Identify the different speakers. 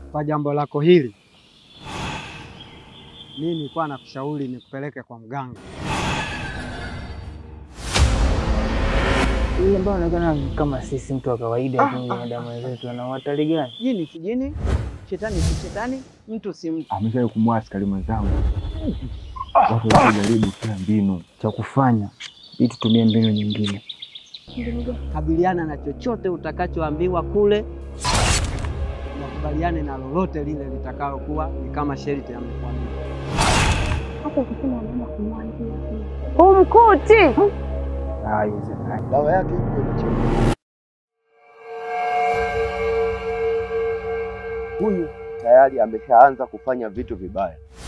Speaker 1: Kwa jambo lako hili, mimi nilikuwa nakushauri nikupeleke kwa mganga.
Speaker 2: Yule ambaye anaonekana kama sisi mtu wa kawaida, lakini binadamu wenzetu ana hatari gani?
Speaker 3: Jini si jini, shetani si shetani, mtu si mtu.
Speaker 4: Amesha kumua askari mwenzangu. Watu wakijaribu kila mbinu.
Speaker 2: Cha kufanya ili tutumie mbinu nyingine.
Speaker 3: Kabiliana na chochote utakachoambiwa kule,
Speaker 1: Nakubaliane na lolote lile litakalokuwa ni kama sharti amekwambia.
Speaker 5: Hata ukisema unaenda kumwambia umkuti
Speaker 2: Haiwezekani.
Speaker 6: Dawa yake iko inachemka. Huyu tayari ameshaanza kufanya vitu vibaya.